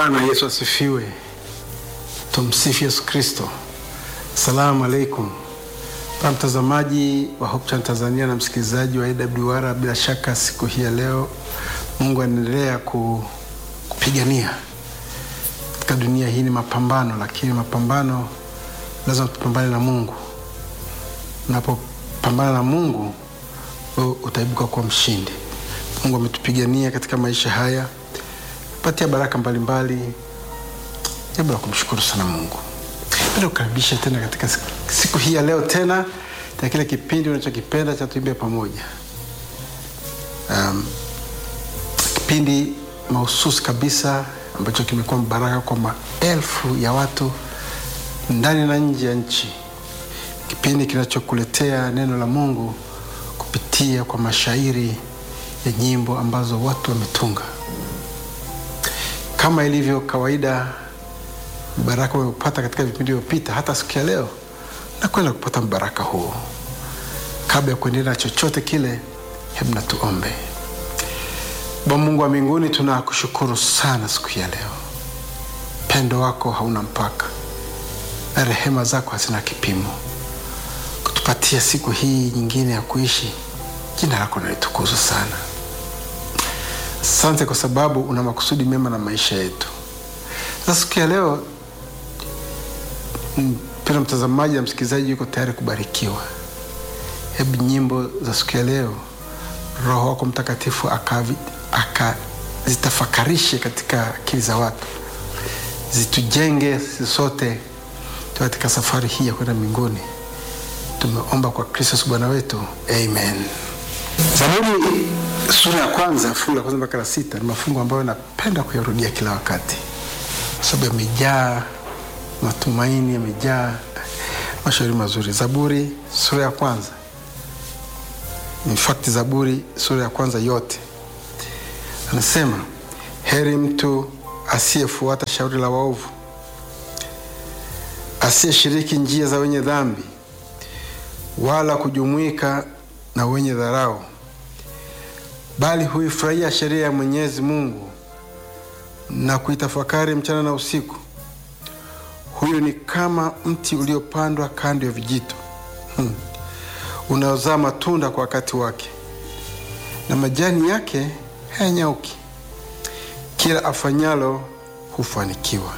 Bwana Yesu asifiwe. Tumsifu Yesu Kristo. Asalamu alaikum kwa mtazamaji wa Hope Channel Tanzania na msikilizaji wa AWR. Bila shaka siku hii ya leo Mungu anaendelea ku, kupigania katika dunia hii. Ni mapambano, lakini mapambano lazima tupambane na Mungu. Unapopambana na Mungu wewe utaibuka kuwa mshindi. Mungu ametupigania katika maisha haya, patia baraka mbalimbali. Jambo la kumshukuru sana Mungu. Penda kukaribisha tena katika siku hii ya leo tena na kile kipindi unachokipenda cha Tuimbe Pamoja. Um, kipindi mahususi kabisa ambacho kimekuwa mbaraka kwa maelfu ya watu ndani na nje ya nchi, kipindi kinachokuletea neno la Mungu kupitia kwa mashairi ya nyimbo ambazo watu wametunga. Kama ilivyo kawaida, mbaraka umeupata katika vipindi vilivyopita, hata siku ya leo nakwenda kupata mbaraka huo. Kabla ya kuendelea na chochote kile, hebu na tuombe. Bwana Mungu wa mbinguni, tunakushukuru sana siku ya leo. Pendo wako hauna mpaka na rehema zako hazina kipimo, kutupatia siku hii nyingine ya kuishi. Jina lako nalitukuzwa sana. Asante kwa sababu una makusudi mema na maisha yetu. Sasa siku ya leo, mpendwa mtazamaji na msikilizaji, yuko tayari kubarikiwa. Hebu nyimbo za siku ya leo Roho wako Mtakatifu akazitafakarishe aka katika akili za watu, zitujenge sisi sote katika safari hii ya kwenda mbinguni. Tumeomba kwa Kristo Bwana wetu, amen. Zaburi sura ya kwanza fungu la kwanza mpaka la sita ni mafungu ambayo napenda kuyarudia kila wakati, kwa sababu yamejaa matumaini, yamejaa mashauri mazuri. Zaburi sura ya kwanza, in fact Zaburi sura ya kwanza yote anasema, heri mtu asiyefuata shauri la waovu, asiyeshiriki njia za wenye dhambi, wala kujumuika na wenye dharau, bali huifurahia sheria ya Mwenyezi Mungu na kuitafakari mchana na usiku. Huyu ni kama mti uliopandwa kando ya vijito, hmm, unaozaa matunda kwa wakati wake, na majani yake hayanyauki. Kila afanyalo hufanikiwa.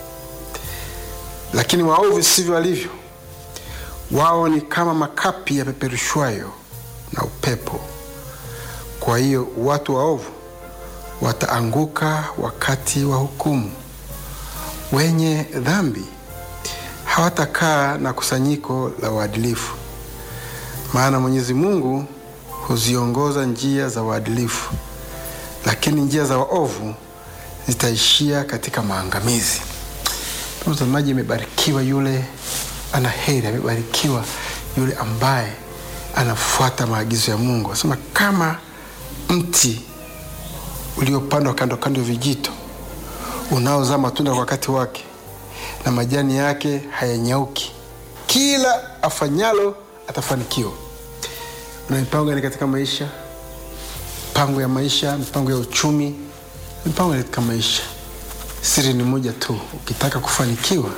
Lakini waovu sivyo walivyo, wao ni kama makapi yapeperushwayo na upepo. Kwa hiyo watu waovu wataanguka wakati wa hukumu, wenye dhambi hawatakaa na kusanyiko la waadilifu. Maana Mwenyezi Mungu huziongoza njia za waadilifu, lakini njia za waovu zitaishia katika maangamizi. Mtazamaji, amebarikiwa yule ana heri, amebarikiwa yule ambaye anafuata maagizo ya Mungu. Anasema kama mti uliopandwa kando kando ya vijito, unaozaa matunda kwa wakati wake, na majani yake hayanyauki. Kila afanyalo atafanikiwa. Una mipango gani katika maisha? Mipango ya maisha, mipango ya uchumi, mipango katika maisha. Siri ni moja tu, ukitaka kufanikiwa,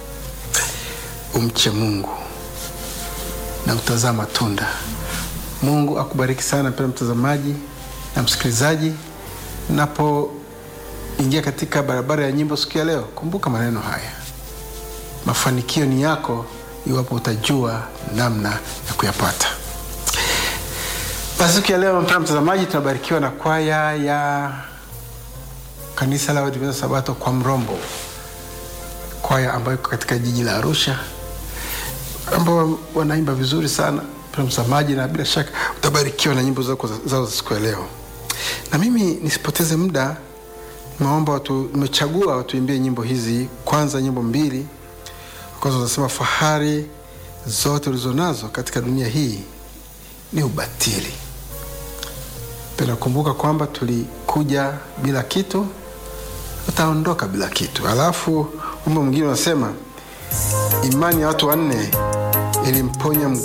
umche Mungu na utazaa matunda. Mungu akubariki sana mpendwa mtazamaji na msikilizaji. Napoingia katika barabara ya nyimbo siku ya leo, kumbuka maneno haya: mafanikio ni yako iwapo utajua namna ya kuyapata. Basi siku ya leo, mpendwa mtazamaji, tunabarikiwa na kwaya ya kanisa la Waadventista Sabato kwa Mrombo, kwaya ambayo iko katika jiji la Arusha, ambao wanaimba vizuri sana mtazamaji, na bila shaka utabarikiwa na nyimbo zao za siku ya leo. Na mimi nisipoteze muda, nimeomba watu, nimechagua watuimbie nyimbo hizi. Kwanza nyimbo mbili, kwanza unasema fahari zote ulizonazo katika dunia hii ni ubatili. Penda kumbuka kwamba tulikuja bila kitu, tutaondoka bila kitu. Alafu wimbo mwingine unasema imani ya watu wanne ilimponya